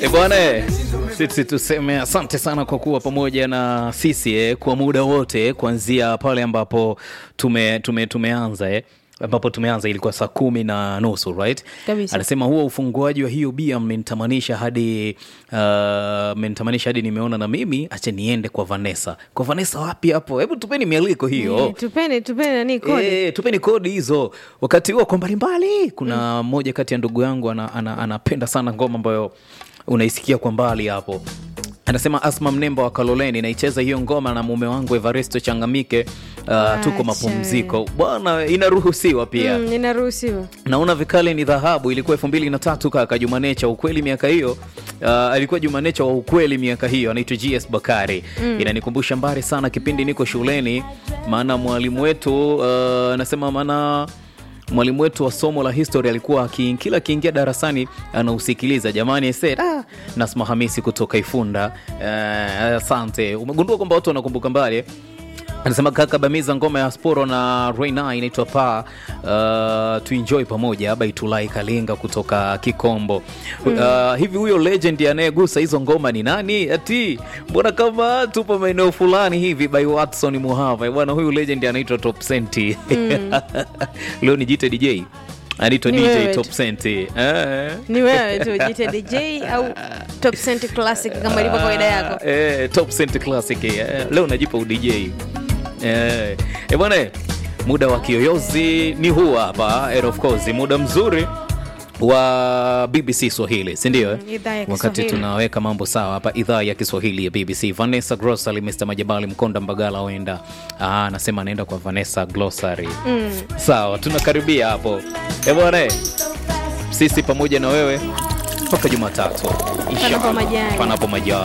E bwana, sisi tuseme asante sana kwa kuwa pamoja na sisi eh, kwa muda wote kuanzia pale ambapo tume, tume, tumeanza eh ambapo tumeanza ilikuwa saa kumi na nusu right? Kabisa. Anasema huo ufunguaji wa hiyo bia mmenitamanisha hadi uh, mmenitamanisha hadi nimeona na mimi acha niende kwa Vanessa. Kwa Vanessa wapi hapo? Hebu tupeni mialiko hiyo. Eh, tupeni tupeni nani kodi E, tupeni kodi hizo. Wakati huo kwa mbalimbali, kuna mmoja kati ya ndugu yangu ana, ana, anapenda sana ngoma ambayo unaisikia kwa mbali hapo. Anasema Asma Mnemba wa Kaloleni, naicheza hiyo ngoma na mume wangu Evaristo Changamike. Uh, tuko mapumziko bwana, inaruhusiwa pia Mm, inaruhusiwa naona vikali ni dhahabu ilikuwa elfu mbili na tatu kaka jumanecha ukweli miaka hiyo uh, alikuwa jumanecha wa ukweli miaka hiyo anaitwa gs bakari inanikumbusha mbali sana kipindi niko shuleni maana mwalimu wetu uh, anasema maana mwalimu wetu wa somo la history alikuwa aki- kila akiingia darasani anausikiliza jamani I said, ah, nasma hamisi kutoka ifunda Eh, asante umegundua kwamba watu wanakumbuka mbali eh? anasema kaka bamiza ngoma ya sporo na reina inaitwa pa uh, tuenjoy pamoja baitulai kalinga kutoka kikombo uh, hivi huyo legend anayegusa hizo ngoma ni nani ati mbona kama tupo maeneo fulani hivi by watson muhava bwana huyu legend anaitwa top senti leo ni jite dj anaitwa Ni dj wewe top tu. senti eh. ni wewe tu jite dj au top cent classic kama ilivyo kawaida yako Eh, top cent classic eh, leo najipa udj eh, eh, bwana muda wa kiyoyozi ni huu hapa and of course muda mzuri wa bbc swahili sindio eh? Mm, idhaa ya wakati Kiswahili. tunaweka mambo sawa hapa idhaa ya kiswahili ya bbc vanessa grossary mr majabali mkonda mbagala oenda Ah, anasema anaenda kwa vanessa glossary mm. sawa tunakaribia hapo Eh, bwana eh, sisi pamoja na wewe mpaka jumatatu Inshallah. majaliwa. panapo majaliwa